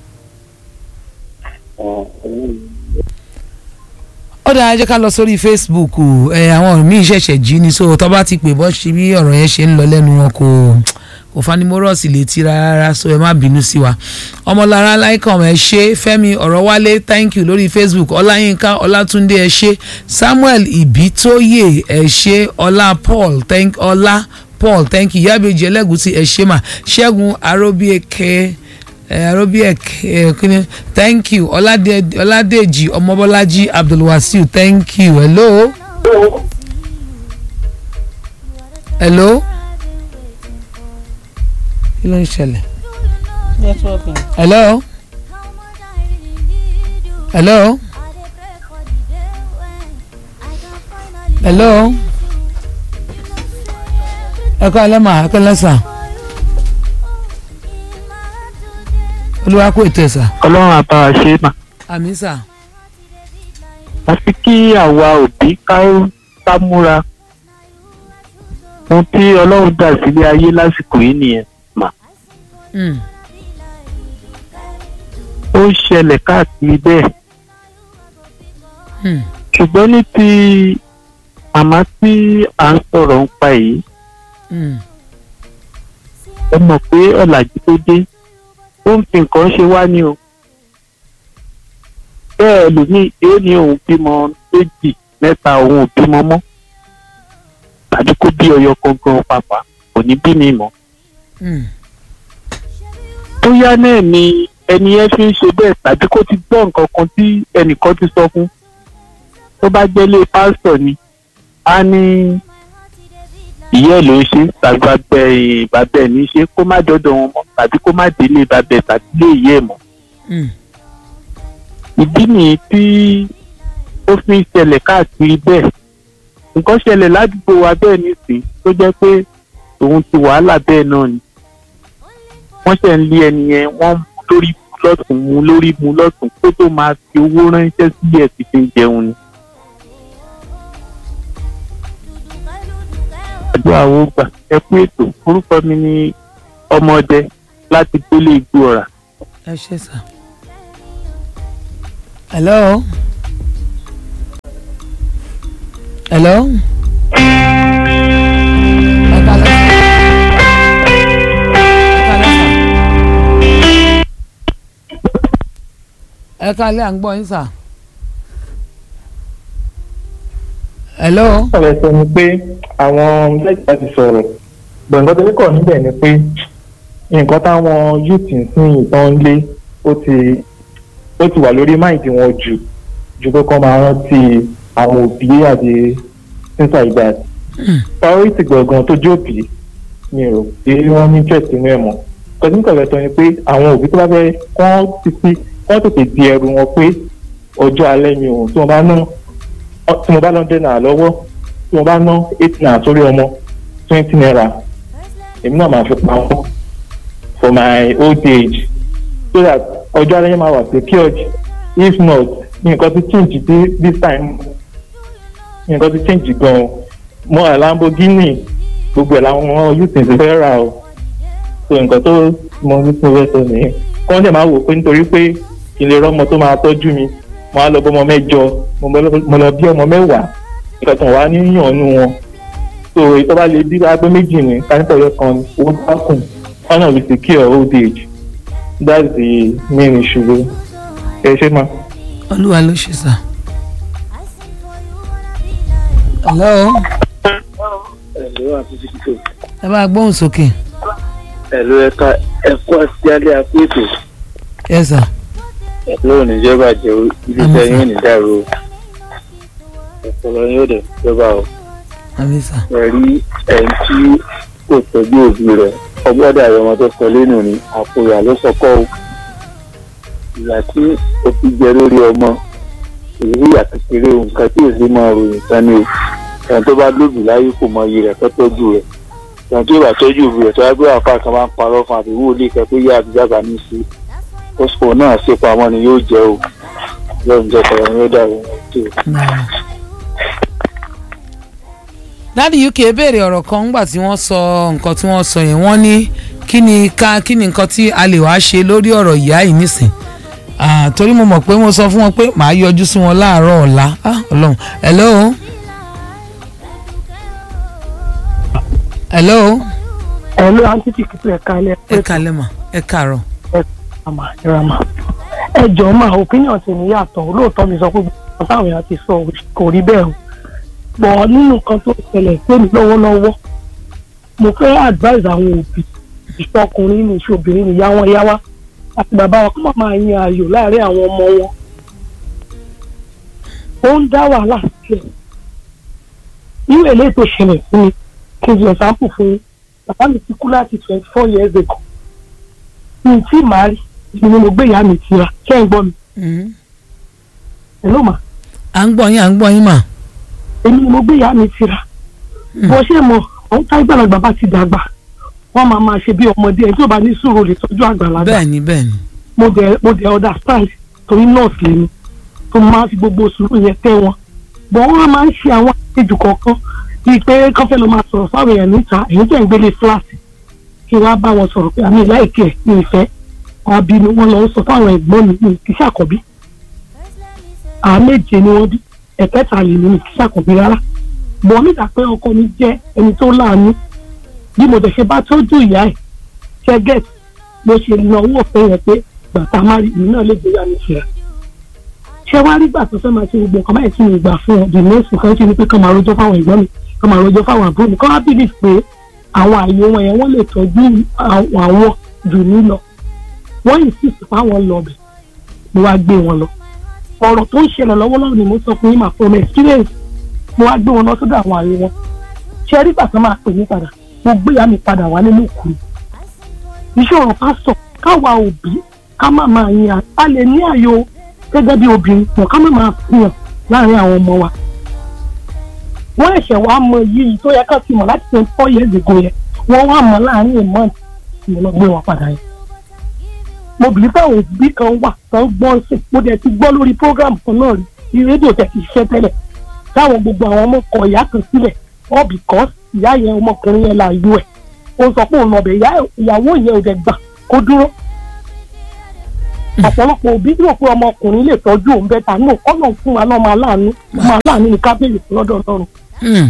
ó dáa jẹ́ ká lọ sórí facebook ẹ àwọn míì ṣẹ̀ṣẹ̀ jí ni so tó bá ti pè bọ́ ṣe bí ọ̀rọ̀ yẹn ṣe ń lọ lẹ́nu wọn kò kò fanimọ́rọ́ọ̀sì létí rárá so ẹ má bínú sí wa ọmọlára láìkàn ẹ ṣe fẹ́mi ọ̀rọ̀ wálé thank you lórí facebook ọláyínká ọlátúndé ẹ ṣe samuel ìbítóyè ẹ ṣe ọlá paul thank ọlá paul thank you yábẹ́jì ẹlẹ́gùsí ẹ ṣe mà ṣẹ́gun aróbíẹ̀kẹ́ ẹ aróbíẹ̀kẹ́ ẹ kíni thank you ọládé ọládèjì ọmọbọ́lájí abdulwasiu thank you hello hello kí ló ń ṣẹlẹ̀ hello hello hello ẹ kọ́ alẹ́ mà ẹ kọ́ lẹ́sà olúwa kó ètò ẹ̀ sà ọlọ́run àbá wa ṣe mà àmì sà àfi kí àwa òbí ká ká múra ohun tí ọlọ́run dà sílé ayé lásìkò yìí nìyẹn mà Mm, ó ń ṣẹlẹ̀ káàkiri bẹ́ẹ̀ mm, ṣùgbọ́n ní ti màmá tí à ń sọ̀rọ̀ ń pa yìí mm, ẹ mọ̀ pé ọ̀làjú tó dé ó ń fi nǹkan ṣe wá ní o bẹ́ẹ̀ lómi yóò ní òun bímọ méjì mẹ́ta òun ò bímọ mọ́ tàbí kó bí ọyọ gangan pàpà kò ní bí mi mọ́ mm, bóyá náà ni ẹni yẹn fi ń ṣe bẹ́ẹ̀ tàbí kó ti gbọ́ nǹkan kan tí ẹnìkan ti sọ fún tó bá jẹ́lé pásítọ̀ ni á ní ìyá ẹ̀ ló ń ṣe tàbí bàbá ẹ̀ bàbá ẹ̀ ní í ṣe kó má dọ́dọ̀ wọn mọ́ tàbí kó má délé bàbá ẹ̀ tàbí lé ìyá ẹ̀ mọ́ mm, ìdí nìyí tí ó fi ń ṣẹlẹ̀ káàkiri bẹ́ẹ̀ nǹkan ṣẹlẹ̀ ládùúgbò wa bẹ́ẹ̀ nísìnyí tó jẹ́ pé òun ti wàhálà bẹ́ẹ̀ náà ni wọ́n ṣẹ̀ ń lé ẹni yẹn wọ́n mú lórí mú lọ́tún mú lórí mú lọ́tún kó tó máa fi owó ránṣẹ́ sí ẹ̀ tí fi ń jẹun ni. àdúrà wo gbà ẹ kú ètò orúkọ mi ni ọmọdé láti gbélé igbó ọ̀rà. ẹ ṣe sà hello hello ẹ ká lẹ́sà ẹ ká lẹ́sà ẹ ká lẹ́ à ń gbọ́ yín sà hello ọ̀rẹ́ sọ ni pé àwọn lẹ́gbẹ̀ẹ́ ti sọ̀rọ̀ gbọ̀ngàn tó ní kọ̀ níbẹ̀ ni pé nǹkan táwọn youth ń sìn ìtàn ń lé ó ti ó ti wà lórí máìdì wọn jù ju pé kọ́ máa rántí àwọn òbí àti sísà ìgbà priority gbọ̀ngàn tó jẹ́ òbí mi rò pé wọ́n ní interest nínú ẹ̀ mọ́ kọ́sí nǹkan rẹ̀ sọ ni pé àwọn òbí tó bá fẹ́ kọ́ títí kọ́ tètè di ẹrù wọn pé ọjọ́ alẹ́ mi ò tí wọ́n bá ná tí mo bá lọ dé náà lọ́wọ́ tí mo bá ná eight naira sórí ọmọ twenty naira èmi náà máa fi pamọ́ for my old age so that ọjọ́ alẹ́ yẹn máa wà secured if not nǹkan ti change this, this time nǹkan ti change gan-an mo ra Lamborghini gbogbo ẹ̀ làwọn youth ti fẹ́ rà o so nǹkan tó mo ní tí mo fẹ́ sọ nìyẹn kọ́ ọ́n dẹ̀ máa wò pé nítorí pé kí n lè rọ́mọ tó máa tọ́jú mi mo á lọ bọ́ ọmọ mẹ́jọ mo bọ́- mo lọ bí ọmọ mẹ́wàá ìkẹtàn wá ní yàn nù wọn so ìtọ́ bá lè bí wá pé méjì ní kánípọ̀ yọ kan ní owó dákùn ọ̀nà we secure old age that's the main issue ẹ ṣe máa. olúwa ló ṣe sà. hello ẹ̀lú àti títò ẹ bá gbóhùn sókè ẹ̀lú ẹ̀ka ẹ̀kọ́ àti alẹ́ àpò ètò ẹ sà ẹ̀lú oníjọba jẹ́ iléeṣẹ́ yín ní dàrú ọ̀pọ̀lọ yóò dẹ̀ jọba o àmì sà ẹ̀rí ẹ̀ń tí kò tọ́jú òbí rẹ̀ ọgbọ́dọ̀ àwọn ọmọ tó sọ lẹ́nu ní àpò ìyá ló sọkọ́ o ìyá tí o fi jẹ lórí ọmọ ìrírí ìyá kékeré o nǹkan tí èsì máa ròyìn tán ni o ẹ̀ń tó bá lóbi láyé kò mọ iye rẹ̀ tó tọ́jú rẹ̀ ẹ̀ń tó bá tọ́jú òbí rẹ̀ tó wá gbé àpá kan máa ń parọ́ fún àbí wúlé kẹ́ pé yá àbíjábà ní sí oṣù náà ṣe pamọ́ ni yóò jẹ́ o lọ́run jẹ́ kọ̀ọ̀rọ̀ yóò dàrú tó o. náà. dáàdi uk béèrè ọ̀rọ̀ kan ńgbà tí wọ́n sọ nǹkan tí wọ́n sọ yẹn wọ́n ní kí ni ká kí ni nǹkan tí a lè wá ṣe lórí ọ̀rọ̀ ìyá yìí nísìn Ah, torí mo mọ̀ pé mo sọ fún wọn pé màá yọjú sí wọn láàárọ̀ ọ̀la Ah, ọlọ́run hello hello ẹ̀lú àǹtí tí kìtù ẹ̀ka ilẹ̀ ẹ kalẹ̀ mà ẹ kàárọ̀ àmà ìràmà ẹ jọ̀ọ́ mà opinion ti ní yàtọ̀ lóòótọ́ mi sọ pé gbogbo táwọn èèyàn ti sọ kò rí bẹ́ẹ̀ o bọ̀ nínú nǹkan tó ṣẹlẹ̀ pé mi lọ́wọ́lọ́wọ́ mo fẹ́ advise àwọn òbí ìṣọkùnrin ní ìṣobìnrin níyà wọn yá wá àti bàbá wa kó má máa yan ayò láàárín àwọn ọmọ wọn ó ń dá wàhálà sílẹ̀ irú eléyìí tó ṣẹlẹ̀ fún mi kí n fi example fún yín bàbá mi ti kú láti twenty four years ago mi tí màá rí ni mo gbé ìyá mi tira ṣé ń gbọ́ mi Mhm. hello mà à ń gbọ́ yín à ń gbọ́ yín mà èmi ni mo gbé ìyá mi tira bó ṣe mọ àwọn táyé gbàlagbà bá ti dàgbà wọ́n máa máa ṣe bí ọmọdé ẹni tí ò bá ní sùúrù lè tọ́jú àgbàlagbà bẹ́ẹ̀ ni bẹ́ẹ̀ ni mo dẹ̀ mo dẹ̀ understand torí nọ́ọ̀sì lèmi tó máa fi gbogbo sùúrù yẹn tẹ́ wọn bọ̀ wọ́n máa ń ṣe àwọn àlejò kọ̀ọ̀kan bíi pé kọ́fẹ́ ló máa sọ̀rọ̀ fáwọn èèyàn níta èyí tẹ̀ ń gbélé fúláàsì kí wọ́n á bá wọn sọ̀rọ̀ pé àmì láìkẹ́ ní ìfẹ́ wọn bí ni wọ́n lọ ń sọ fáwọn ẹ̀gbọ́n mi ní kí sàkọ́bí àwọn méje ni wọ́n bí ẹ̀kẹta lè ní kí sàkọ́bí rárá bọ̀ nígbà pé ọkọ mi jẹ́ ẹni tó láàánú bí mo dẹ̀ ṣe bá tọ́jú ìyá ẹ̀ ṣẹ́gẹ̀t mo ṣe na owó ọ̀fẹ́ yẹn pé gbàtà má rí ìlú náà lè gbé yà mí ṣe ṣé wàá rí gbà tó fẹ́ máa ṣe gbogbo nǹkan báyìí tí mo gbà fún ọ the next nǹkan ṣe ni pé kán máa rojọ́ fáwọn ẹ̀gbọ́n mi kán máa rojọ́ fáwọn àbúrò mi kán wá bìlì pé àwọn àyè wọn yẹn wọ́n lè tọ́jú àwọn àwọn jù mí lọ wọ́n insist fáwọn lọ bẹ̀ mo wá gbé wọn lọ ọ̀rọ̀ tó ń ṣẹlẹ̀ lọ́wọ́lọ́wọ́ ni mo sọ fún yín mà from experience mo wá gbé wọn lọ sọ́dọ̀ àwọn àyè wọn ṣé rí gbà tó máa pè mí padà mo gbé ìyá mi padà wá nínú ìkú iṣẹ́ ọ̀rọ̀ ká sọ káwa òbí ká má máa yan a lè ní àyò gẹ́gẹ́ bí obìnrin pọ̀ ká má máa fihàn láàrin àwọn ọmọ wa. wọ́n ẹ̀ṣẹ̀ wá mọ yìí tó yẹ ká ti mọ̀ láti twenty four years ago yẹn wọ́n wá mọ̀ láàrin a month mo lọ gbé wọn padà yẹn. mo bìí pé àwọn òbí kan wà tó ń gbọ́ sí mo dẹ̀ ti gbọ́ lórí program kan náà rí rédíò tẹ̀ ti ṣiṣẹ́ tẹ́lẹ̀ táwọn gbogbo àwọn ọmọ kọ ìyá kan sílẹ̀ all because ìyá yẹn ọmọkùnrin yẹn là yú ẹ̀ ó sọ pé òun lọ́bẹ̀ ìyàwó yẹn ò dẹ̀ gbà kó dúró ọ̀pọ̀lọpọ̀ òbí rò pé ọmọkùnrin lè tọ́jú òun bẹ́ẹ̀ tà ní ọ̀nà fún wa lọ́mọ aláàánú ọmọ aláàánú ní kábíyèsí lọ́dọ̀ ọlọ́run Hmm.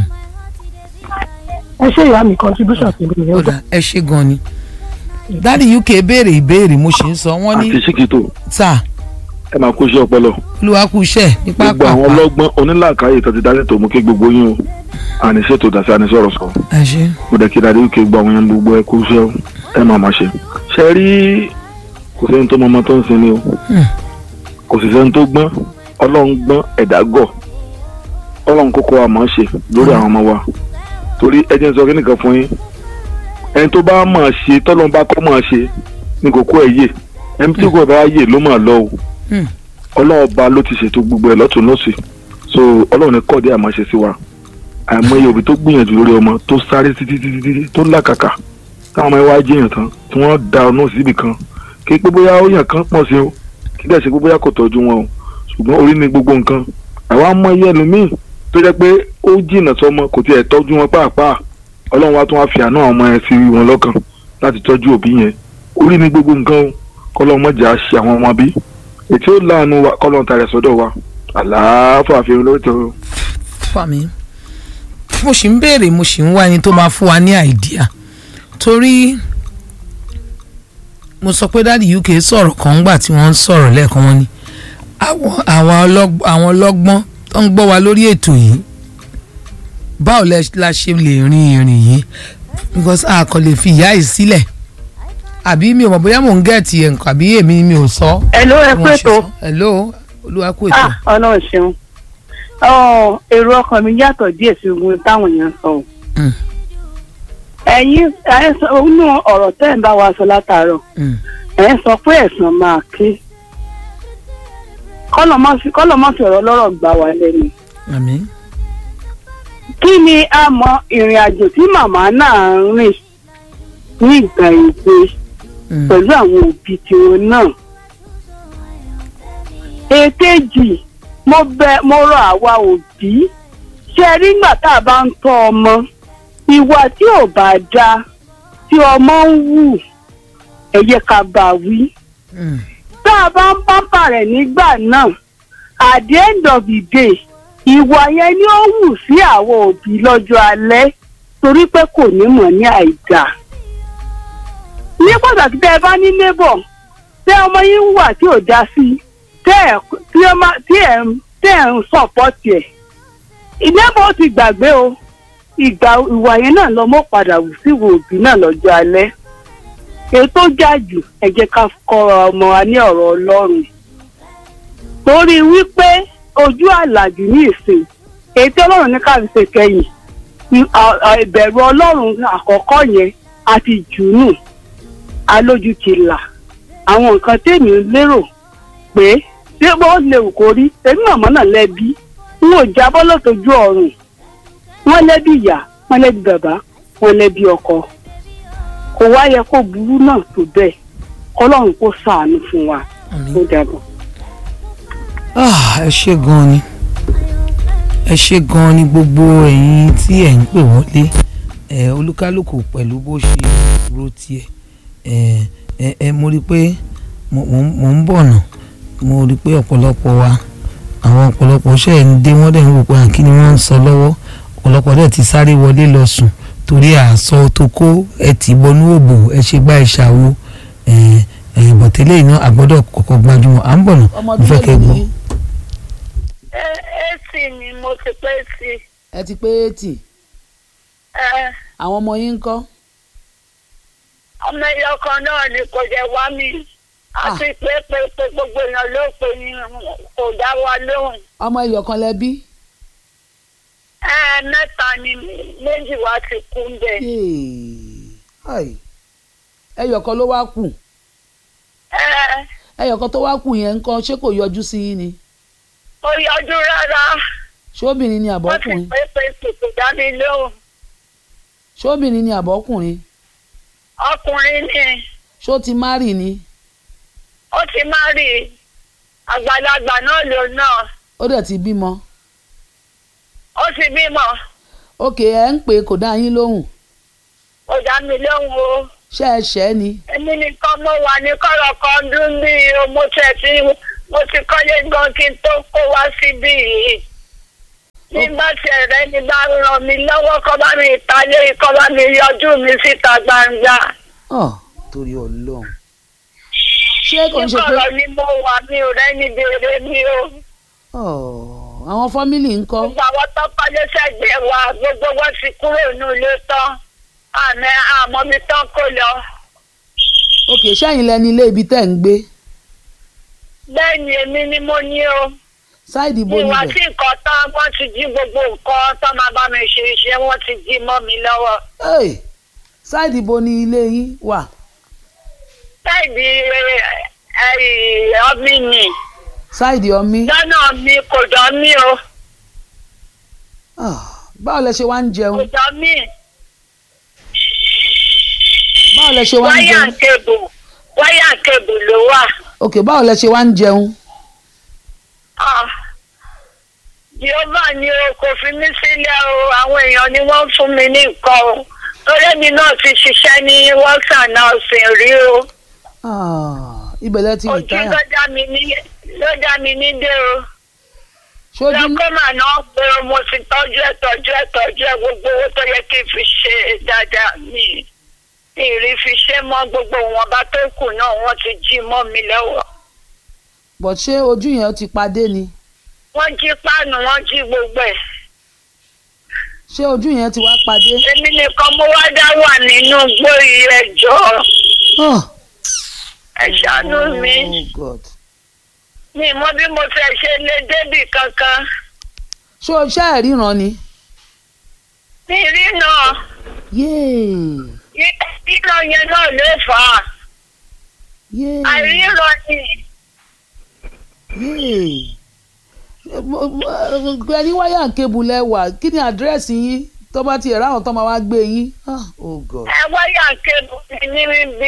ẹ ṣe ìyá mi contribution sí mi ó nìyẹn dà ẹ ṣe gan ni dáàdi uk béèrè ìbéèrè mo ṣe ń sọ wọ́n ní àti síkìtò sà ẹ máa kó iṣẹ́ ọpọlọ olúwa kú iṣẹ́ ní gbogbo àwọn pápá ọlọ́gbọ́n onílàákàyè tó ti dá tó mú kí gbogbo yín o àníṣètò dàsí àníṣọ̀rọ̀ sọ ẹ ṣe mo dẹ̀ kí dáadé wíkẹ́ gbọ́ àwọn yẹn gbogbo ẹ kó iṣẹ́ o ẹ máa máa ṣe. ṣe rí kò sẹ́ni tó mọ ọmọ tó ń sin ni o Hmm. kò sì sẹ́ni tó gbọ́n ọlọ́run gbọ́n ẹ̀dá gọ̀ ọlọ́run kókó wa máa ṣe lórí àwọn ọmọ wa torí ẹ jẹ́ n sọ kí nìkan fún yín ẹni tó bá máa ṣe tọ́lọ́run bá kọ́ máa ṣe ní kókó ẹ̀ yè ẹni tí kò bá yè ló máa lọ o Hmm. ọlọ́run ọba ló ti ṣètò gbogbo ẹ̀ lọ́tún lọ́sì so ọlọ́run ní kọ́ọ̀dé àmọ́ ṣe sí wa àìmọye òbí tó gbìyànjú lórí ọmọ tó sáré títí títí títí tó làkàkà táwọn ọmọ ẹ wá jẹyàn tán tí wọ́n da ọ̀nà síbì kan kí pé bóyá ó yàn kán pọ̀ sí o kí dẹ̀ ṣe pé bóyá kò tọ́jú wọn o ṣùgbọ́n orí ni gbogbo nǹkan àwa mọ iye ẹlòmíì tó jẹ́ pé ó jìnnà sọmọ kò tiẹ̀ tọ́jú wọn pàápàá ọlọ́run wa tún wá fi àánú àwọn ọmọ yẹn sí wọn lọ́kàn láti tọ́jú òbí yẹn orí ni gbogbo nǹkan o kọ́lọ́ mọ̀jà ṣe àwọn ọmọ bí ètí ó láàánú wa kọ́ lọ́n tarẹ̀ sọ́dọ̀ wa àlàáfà fi lórí tó fà mí mo sì ń béèrè mo sì ń wá ẹni tó máa fún wa ní àìdíà torí mo sọ pé dáàdi uk sọ̀rọ̀ kan ńgbà tí wọ́n ń sọ̀rọ̀ lẹ́ẹ̀kan wọn ni àwọn àwọn ọlọ́g- àwọn ọlọ́gbọ́n tó ń gbọ́ wa lórí ètò yìí báwo lẹ- la ṣe lè rin ìrìn yìí because a kò lè fi ìyá yìí sílẹ̀ àbí mi ò mọ̀ bóyá mò ń gẹ̀ẹ́tì ẹ̀ nǹkan àbí èmi ni mi ò sọ. Hello, ẹ bí kú wọ́n ṣe ètò. sọ. hello olúwa kú ètò. Ah, ọlọ́run ṣeun Ọ, èrò ọkàn mi yàtọ̀ díẹ̀ sí ogun táwọn èèyàn sọ o. Mm. ẹ̀yin ẹ̀ sọ inú ọ̀rọ̀ tẹ́ ẹ̀ ń bá wa sọ látàárọ̀ Mm. ẹ̀ ń sọ pé ẹ̀sán máa ké kọ́lọ̀ má fi kọ́lọ̀ má fi ọ̀rọ̀ lọ́rọ̀ gbà wá lẹ́nu. àmín. kí ni a mọ ìrìn àjò tí màmá náà ń rìn ní ìgbà ìgbé Mm. pẹ̀lú àwọn òbí tiwọn náà. èkejì mo bẹ mo rọ àwa òbí ṣe rí nígbà tá a bá ń tọ́ ọmọ ìwà tí ò bá dáa tí ọmọ ń wù ẹ yẹ ká bá wí Mm. tá a bá ń pápá rẹ̀ nígbà náà at the end of the day ìwà yẹn ni ó wù sí àwọn òbí lọ́jọ́ alẹ́ torí pé kò ní mọ̀ ní àìdá. ní pàtàkì tẹ́ ẹ bá ní neighbor tẹ́ ọmọ yín wà tí ò dá sí tẹ́ ẹ tí ẹ má- tí ẹ ń- tẹ́ ẹ ń sọ̀pọ̀tì ẹ̀. ìneighbor ó ti gbàgbé o ìgbà ìwà yẹn náà lọ́mọ padà wù sí ìwò òbí náà lọ́jọ́ alẹ́ èyí tó jà jù ẹ jẹ́ ká kọ́ ọmọ wa ní ọ̀rọ̀ ọlọ́run torí wípé ojú àlàjù ní ìsìn èyí tí ọlọ́run ní ká fi ṣe kẹ́yìn ì- à- à- ìbẹ̀rù ọlọ́run àkọ́kọ́ yẹn àti jùnú alójú ti là àwọn nǹkan tèmi lérò pé bí wọ́n lè wù kó rí èmi màmá náà lẹ́bi n ò jábọ́ lọ́tọ́jú ọ̀run wọ́n lẹ́bi ìyá wọ́n lẹ́bi bàbá wọ́n lẹ́bi ọkọ kò wá yẹ kó burú náà tó bẹ́ẹ̀ kọ́lọ́run kó ṣàánú fún wa àmín. ó dàbọ̀. Ah, ẹ ṣe gan ni ẹ ṣe gan ni gbogbo ẹ̀yin tí ẹ̀ ń pè wọlé ẹ olúkálùkù pẹ̀lú bó ṣe ro tiẹ̀ ẹ ẹ ẹ mo rí i pé mo mo ń- mo ń bọ̀ nà mo rí i pé ọ̀pọ̀lọpọ̀ wa àwọn ọ̀pọ̀lọpọ̀ ṣe ń dé wọ́n dẹ̀ ń wò pé àkí ni wọ́n ń sọ lọ́wọ́ ọ̀pọ̀lọpọ̀ dẹ̀ ti sáré wọlé lọ sùn torí àsọ tó kó ẹ tì bọnú òbò ẹ ṣe gbá ẹ ṣàwo ẹ ẹ bọ̀tẹ́lẹ̀ iná àgbọ́dọ̀ kọ́kọ́ gbajúmọ̀ à ń bọ̀ nà mo fẹ́ kẹ́ gbọ́. èsì ni mo ti pé sí ẹ ti pé eighty ẹ àwọn ọmọ yín ń kọ́ ọmọ ẹyọ kan náà ni kò jẹ wá mi àti pé pé pé gbogbo èèyàn ló pè ní kò dá wa lóhùn ọmọ ẹyọ kan lẹ bí. ẹ mẹ́ta ni méjì wá ti kú bẹ́ẹ̀ Ai. ẹyọ kan ló wá kù ẹ ẹyọ kan tó wá kù yẹn ń kọ́ ṣé kò yọjú sí yín ni kò yọjú rárá ṣóbìnrin ni wọ́n ti àbọ̀kùnrin pé pé pé kò dá mi lóhùn ṣóbìnrin ni àbọ̀kùnrin ọkùnrin ni ṣó ti márì ni ó ti má rí àgbàlagbà náà lò náà ó dẹ̀ ti bímọ ó ti bímọ òkè ẹ̀ ń pè é kò dá yín lóhùn kò dá mi lóhùn o. ṣé ẹ ṣẹ́ ni èmi nìkan mo wà ní kọ́rọ̀ kan dún bí mo tẹ̀ tí mo ti kọ́lé gan kí n tó kó wá síbí yìí. nígbà tí ẹ̀rẹ́ ni bá ràn mí lọ́wọ́ kọ́ bá mi ìtàlẹ́ kọ́ bá mi yọjú mi síta gbangba. Ọ̀, torí Ọlọ́run ṣé kò ń ṣe pé níkọ̀rọ̀ ni mo wà mi ò rẹ́ni béèrè mi o. Ọ̀, àwọn fámìlì ń kọ́ gbogbo àwọn tó kọ́lé sẹ́gbẹ̀ẹ́ wa gbogbo wọn ti kúrò nínú ilé tán àmọ́ àmọ́ mi tán kó lọ. òkè ṣẹ́yìn lẹni ilé ibi tẹ́ ń gbé bẹ́ẹ̀ ni èmi ni mo ní o. ṣáìdì bo ìwà níbẹ̀ tí nǹkan tán wọ́n ti jí gbogbo nǹkan tó máa bá mi ṣe iṣẹ́ wọ́n ti jí mọ́ mi lọ́wọ́. Hey, ṣáìdì bo ni ilé yín wà bẹ́ẹ̀ni ọmí ni ṣáìdì ọmí lọ́nà mi kò dán mí o Ah, báwo lẹ ṣe wá ń kò jẹun dán mí báwo lẹ ṣe wá ń wáyà jẹun kébù wáyà kébù ló wà. òkè báwo lẹ ṣe wá ń jẹun Ah, Jehovah ni o kò fi mí sílẹ̀ o àwọn èèyàn ni wọ́n fún mi ní nǹkan o lórí mi náà ti ṣiṣẹ́ ní works and housing rí o. Ah, ibẹ̀ lẹ ti ojú rìtáyà tó dá mi ní ló dá mi ní dé o ṣojú lọ́kọ́ mà náà pé mo ti tọ́jú ẹ̀ tọ́jú ẹ̀ tọ́jú ẹ̀ gbogbo owó tó yẹ kí n fi ṣe dáadáa mi mi rí fi ṣe mọ́ gbogbo wọn bá tó kù náà wọ́n ti jí mọ́ mi lọ́wọ́ but ṣé ojú yẹn ti padé ni wọ́n jí páànù wọ́n jí gbogbo ẹ̀ ṣé ojú yẹn ti wá padé. èmi nìkan mo wá dá wà nínú gbóyè ẹjọ́ Oh, ẹ ṣàánú mi oh God. mi mọ bí mo fẹ́ ṣe lé débì kankan ṣé o ṣe é ríran ni. mi rí náà yéè ríran yẹn náà ló fà á yéè àìríran ni yéè Mo- mo- ẹni wáyà kébù lẹ́wà kí ni àdírẹ́sì yín tó bá ti ẹ̀rọ àwọn tó máa wá gbé yín. Ah, oh God. ẹ wáyà kébù mi níbi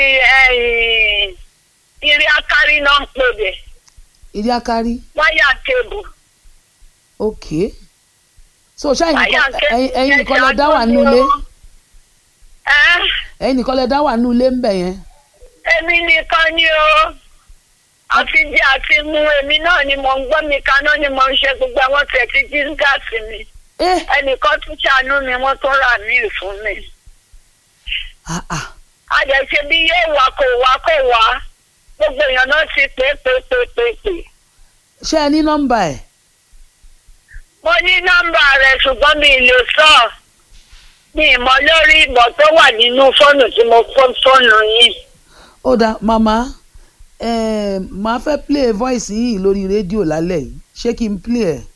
irí akárí náà ń pè bẹ ìdí akárí wáyà kébù ok so ṣé ẹ̀yin wáyà nìkan- kébù ẹ̀yin- ẹ̀yin nìkan lẹ ẹja dá wà tó nínú ní ilé o. ẹ ẹ̀yin nìkan lẹ dá wà nínú ilé ń bẹ̀ yẹn. èmi nìkan ni o àti jẹ àti mu èmi náà ni mo ń gbọ́ mi kaná ni mo ń ṣe gbogbo àwọn tẹ̀ tí jí gáàsì mi Eh, ẹnìkan tún ṣàánú mi wọ́n tún rà míì fún mi. ah, ah. àjẹsẹ bí yóò wá kò wá kò wá gbogbo èèyàn náà ti pè pè pè pè pè. ṣé ẹ ní nọ́mbà ẹ̀ mo ní nọ́mbà rẹ̀ ṣùgbọ́n mi ì lè sọ mi ì mọ̀ lórí ìbọ̀ tó wà nínú fóònù tí mo fọ́ fóònù yìí. ó dáa màmá eh, màá fẹ́ play voice yìí lórí rédíò lálẹ́ yìí ṣé kí n play ẹ̀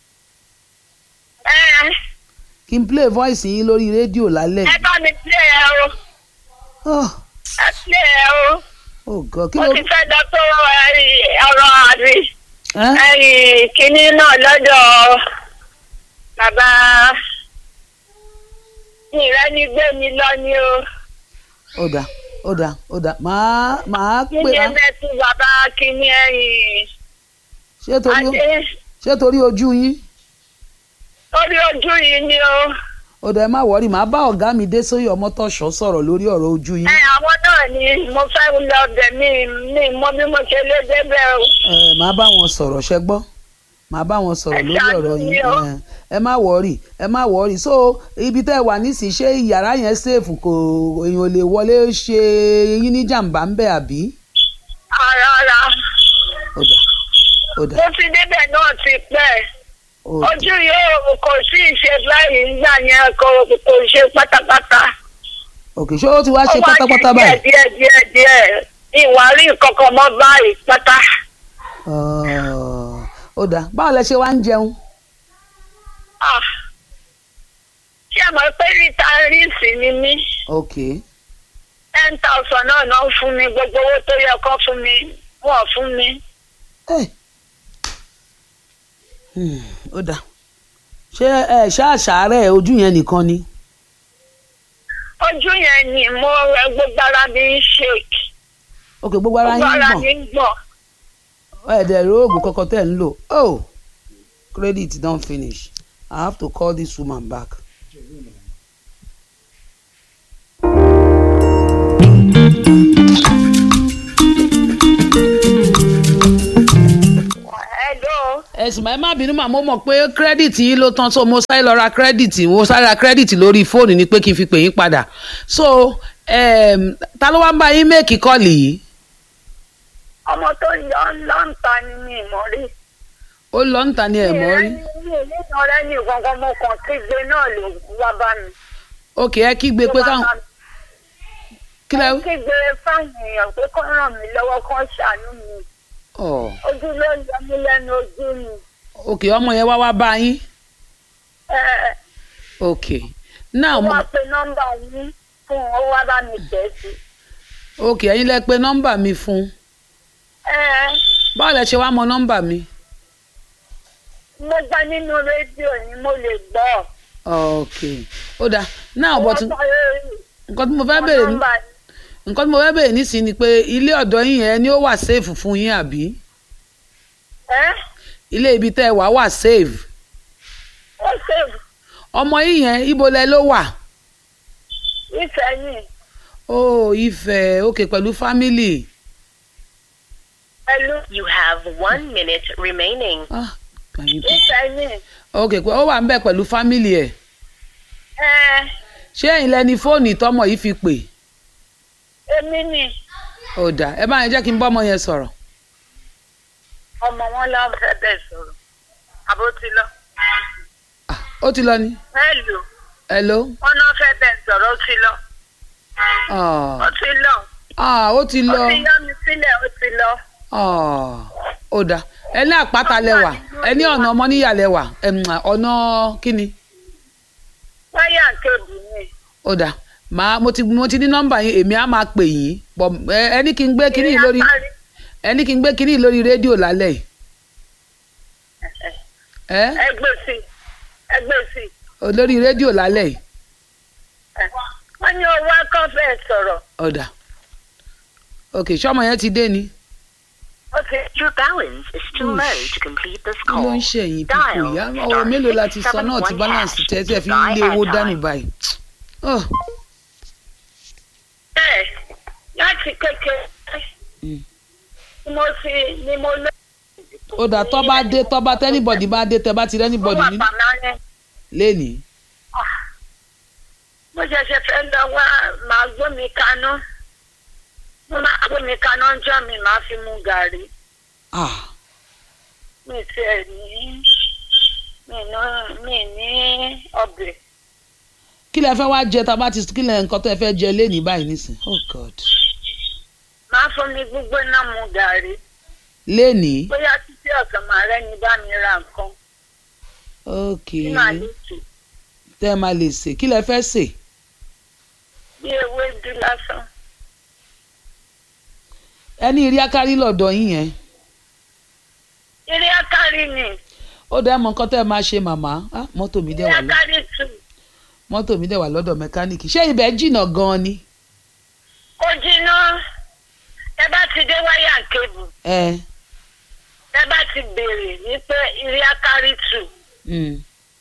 ẹ kí n play voice yìí lórí rédíò lálẹ́ ẹ yìí. bá mi play ẹ o Oh, ẹ play ẹ o oh God kí mo ló ti fẹ́ dọ́ tó ọ̀rọ̀ àbí ẹ́ ẹ̀yìn kínní náà lọ́dọ̀ bàbá ìrẹ́ni gbé mi lọ ni o. ó dáa ó dáa ó dáa màá màá pè kíni á ẹgbẹ́ tí bàbá kíní ẹ̀yìn ṣé torí adé ṣé torí ojú yín orí ojú yìí ni o. ó dáa ẹ má wọrí màá bá ọ̀gá mi dé sóyè ọmọtọ́ṣọ́ sọ̀rọ̀ lórí ọ̀rọ̀ ojú yín ẹ àwọn náà ni mo fẹ́ lọ bẹ̀ mí mi mọ bí mo ṣe lé débẹ̀ o. ẹ màá bá wọn sọ̀rọ̀ ṣẹ gbọ́ màá bá wọn sọ̀rọ̀ Ẹ lórí ṣàánú ọ̀rọ̀ mi yín o. ẹ, ẹ má wọrí ẹ má wọrí so ibi tẹ́ ẹ wà nísìnyí ṣé yàrá yẹn ṣèfù kò èèyàn ò lè wọlé ṣe yín ní jàǹbá ń bẹ̀ àbí ara ara ó dáa ó dáa mo ti débẹ̀ náà ti pẹ́ ó dáa ojú yóò kò sí ìṣe báyìí nígbà yẹn kò kò ṣe pátápátá. òkè ṣé ó ti wá ṣe Ó wá pátápátá ṣe báyìí díẹ̀ díẹ̀ díẹ̀ díẹ̀ ìwà rí kankan mọ́ báyìí pátá. Ọ̀, ó dáa báwo lẹ ṣe wá ń jẹun Ah. ṣé ẹ mọ̀ pé ríta ríìsì ni mí. ok ten thousand náà náà fún mi gbogbo owó tó yẹ kó fún mi wọ́n fún mi. ẹ Hmm, ó dáa ṣé ẹ ṣáàṣàárẹ̀ ojú yẹn nìkan ni ojú yẹn ni mo rẹ gbogbo ara mi ń shake ok gbogbo ara gbogbo yín ara gbọ̀n mi ń gbọ̀n. ẹ̀ẹ́dẹ̀ rí oògùn kankan tẹ̀ ń lò oh credit don finish i have to call this woman back. Hello. ẹ̀sùn ẹ má bínú mà mo mọ̀ pé credit yín ló tán so mo sáré lọ ra credit mo sáré ra credit lórí fóònù ni pé kí n fi pè yín padà so um, ta ló wá ń bá yín méèkì kọ́ọ̀lì yìí ọmọ tó yọ lọ́ǹta ni mi mọ̀ rí. ó lọ ń ta ni ẹ̀ mọ́ rí mi ò nínú ọ̀rẹ́ ní gangan mo kàn kígbe náà ló wá bá mi. ok ẹ kígbe pé Ló wá káwọn bá mi. kí lẹ Mo kígbe fáwọn èèyàn pé kó ràn mí lọ́wọ́ kó ṣàánú mi. ọ ojú ló ń yọ mí lẹ́nu ojú mi. ok ọmọ yẹn wá wá bá yín Ẹ ok now ó mo wá pe nọ́mbà yín fún un, ó wá bá mi tẹ̀ sí. ok ẹ̀yin lẹ pè nọ́mbà mi fún Ẹ báwo lẹ ṣe wá mọ nọ́mbà mi mo gbá nínú rédíò ni mo lè gbọ́. ok ó dáa now but Wọ́n sọ lórí nǹkan tí mo fẹ́ béèrè ní nọ́mbà yín. nǹkan tí mo fẹ́ béèrè nísìnyí ni pé ilé ọ̀dọ́ yín yẹn ni ó wà safe fún yín àbí Ẹ ilé ibi tẹ́ ẹ wà wà safe ó ṣèlú ọmọ yín yẹn ibo lẹ ló wà ìfẹ̀yìn. ó Ifẹ̀ ok pẹ̀lú family pẹ̀lú. you have one minute remaining. Ah, can you- ìfẹ́ ni ok pé ó wà ń bẹ̀ pẹ̀lú fámìlì ẹ̀ ẹ ṣé ẹ̀yin lẹni fóònù tọmọ yìí fi pè èmi ni ó dà ẹ bá yẹn jẹ́ kí n bọ́ ọmọ yẹn sọ̀rọ̀ ọmọ wọn lọ fẹ́ bẹ̀ sọ̀rọ̀ àbó ti lọ. ó ti lọ ni hello hello wọn náà fẹ́ bẹ̀ sọ̀rọ̀ ó ti lọ. ah ó ti lọ. ah ó ti ó lọ ti yọ mi sílẹ̀ ó ti lọ. ah ó dà ẹ ní àpáta lẹwà ẹ ní ọ̀nà ọmọ níyà lẹwà ẹm, ọ̀nà kíni wáyà kébù ni. ó dà màá mo ti mo ti ní nọ́mbà yín èmi á máa pè yín bọ̀ ẹ ẹ ní kí n gbé kíní yìí lórí ẹ ní kí n gbé kíní yìí lórí rédíò lálẹ́ yìí ẹ ẹgbẹ́ sí ẹgbẹ́ sí. lórí rédíò lálẹ́ yìí wọ́n ní owó akọ́fẹ́ sọ̀rọ̀. ó dà ok ṣọmọ yẹn ti dé ni. Your balance is too low to complete this kí ló ń ṣe ẹ̀yìn pípò ìyá ọ̀rọ̀ mélòó la ti sọ náà ti balance tẹ́ tí ẹ fi ń lé owó dànù báyìí. Oh, bẹ́ẹ̀ láti kékeré Mm. ni mo fi ni mo lọ. ó dà tọ́ bá dé tọ́ bá tẹ́nibọ̀dì bá dé tẹ́ bá ti rẹ́nibọ̀dì wà nínú pàmánẹ́. lénìí. mo ṣẹ̀ṣẹ̀ fẹ́ lọ wá màá gbómi kaná mo máa gbómi kaná jọ́ mi màá fi mu gàrí Ah, mi tiẹ̀ ní mi ní mi ní ọbẹ̀. kí lẹ fẹ́ wá jẹ tá a bá ti kí lẹ nǹkan tó ẹ fẹ́ jẹ lénìí báyìí nísìn oh god màá fún mi gbígbóná mu gàrí lénìí bóyá títí ọ̀sán màá rẹ́ni bá mi ra nǹkan ok tí màá lè tù tẹ́ ẹ máa lè sè kí lẹ fẹ́ sè bí ewédú lásán. ẹni rí akárí lọ́dọ̀ yín yẹn eré akárí ni ó dẹ́ mọ nǹkan tẹ́ ẹ máa ṣe màmá Ah, mọ́tò mi dẹ̀ eré wà lọ akárí tù mọ́tò mi dẹ̀ wà lọ́dọ̀ mẹkáníìkì ṣé ibẹ̀ jìnnà gan-an ni. kó jiná ẹ bá ti dé wáyà kébù ẹ ẹ bá ti béèrè ní pé eré akárí tù. mm.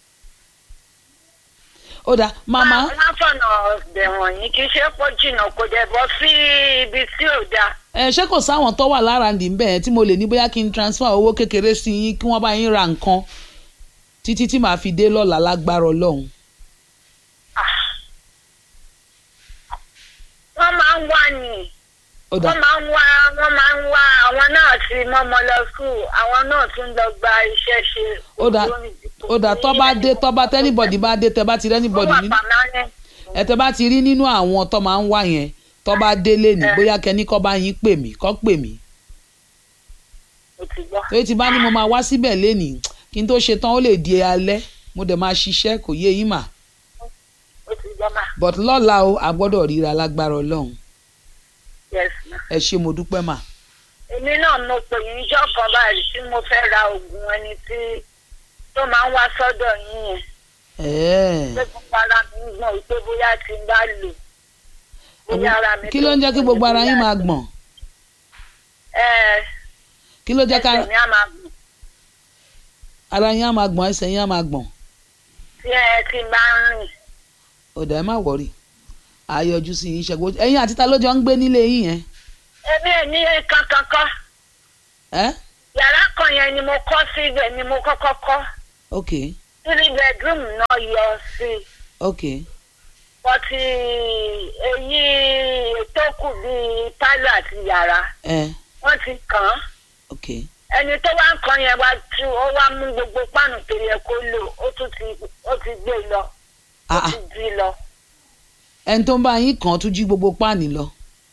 ó dà màmá wọ́n fọ̀nà ọ̀bẹ̀ wọ̀nyí kì í ṣe pọ̀ jìnnà kò dẹ̀ bọ́ sí ibi tí ò dáa. ẹ ṣé kò sáwọn tó wà lára ndì ń bẹ̀ yẹn tí mo lè ní bóyá kí n transfer owó kékeré sí yín kí wọ́n bá yín ra nǹkan títí tí màá fi dé lọ́la lágbára ọlọ́run. wọ́n máa ń wá ní ó dà wọ́n máa ń wá wọ́n máa ń wá àwọn náà ti mọ́mọ́ lọ skul àwọn náà tún lọ gba iṣẹ́ ṣe. ó dà ó dà tọ́ bá dé tọ́ bá tẹ́nibọ̀dì bá dé tẹ́ bá ti wọ́n rẹ́nibọ̀dì wà nínú pàmánẹ́. ẹ tẹ́ bá ti rí nínú àwọn tó máa ń wá yẹn tó bá délé ní Ẹ. bóyá kẹ́ni kọ́ bá yín pè mí kọ́ pè mí mo ti gbọ́. torí ti bá ní mo máa wá síbẹ̀ lénìí kí n tó ṣe tán ó lè di alẹ́ mo dẹ̀ máa ṣiṣẹ́ kò yé yín mà mo ti gbọ́ mà. but lọ́la o a gbọ́dọ̀ ríra lágbára ọlọ́run yes ma. ẹ ṣé mo dúpẹ́ mà èmi náà mo pè yín ijọ́ kan báyìí tí mo fẹ́ ra oògùn ẹni tí tó máa ń wá sọ́dọ̀ yín yẹn. ẹ̀ẹ́ pé gbogbo ara mi ń gbọ̀n wípé bóyá tí n bá lò bóyá ara mi. kí ló ń jẹ́ kí gbogbo ara yín máa gbọ̀n ẹ kí ló jẹ́ ká ẹsẹ̀ mi á máa gbọ̀n ara yín á máa gbọ̀n ẹsẹ̀ yín á máa gbọ̀n tí ẹ ti bá ń rìn. ọ̀dà ẹ má wọ̀rì àyọjú sí yín ṣẹ́gun ẹ̀yin àti ta ló jọ ń gbé nílé yín yẹn èmi ò ní kankan kọ́ ẹ́ yàrá kan yẹn ni mo kọ́ sí ibẹ̀ ni mo kọ́kọ́ kọ́ ok three bedroom náà yọ sí i ok bọ́tí èyí tó kù bíi pálọ̀ àti yàrá ẹ wọ́n ti kàn án ok ẹni tó wá ń kan yẹn wá tú ó wá mú gbogbo páànù tó yẹ kó lò ó tún ti ó ti gbé lọ ó ah ah ti jí lọ. ẹni tó ń bá yín kàn án tún jí gbogbo páànì lọ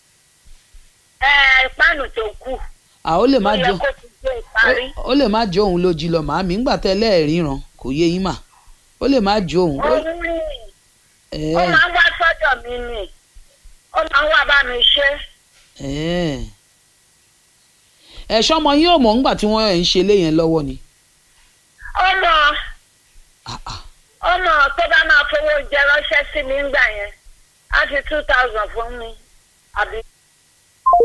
ẹ páànù tó kù à ó lè má ó yẹ jọ kó ti gbé ìparí. ó- ó lè má jọ òun ló jí lọ màámi ńgbà tẹ́lẹ̀ ẹ̀ ríran kò yé yín mà ó lè má jọ òun ó- òun ni ẹ̀ ó máa ń wá sọ́dọ̀ mi ni ó máa ń wá bá mi ṣe. ẹ̀ ẹ̀ ṣọ́mọ yín ò mọ̀ ńgbà tí wọ́n ẹ̀ ń ṣe léyẹn lọ́wọ́ ni ọmọ ah ah ọmọ tó bá máa fowó jẹ ránṣẹ́ sí mi ńgbà yẹn á fi two thousand fún mi àbí